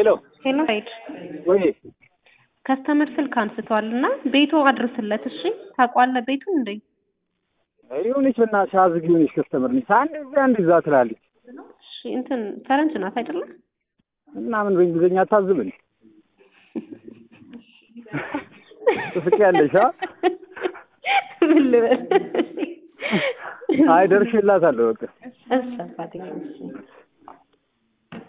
ሄሎ ሄሎ ሳይድ ወይ ከስተመር ስልክ አንስቷል እና ቤቱ አድርስለት። እሺ ታውቋለህ ቤቱን እንዴ? የሆነች በእናትሽ አዝግ የሆነች ከስተመር ነች። አንድ እዛ አንድ እዛ ትላለች እሺ እንትን ፈረንጅ ናት አይደለ? እና ምን በእንግሊዝኛ አታዝብን ትስቂያለሽ? አ ምን ልበል? አይ ደርሼላታለሁ በቃ እሺ አባቴ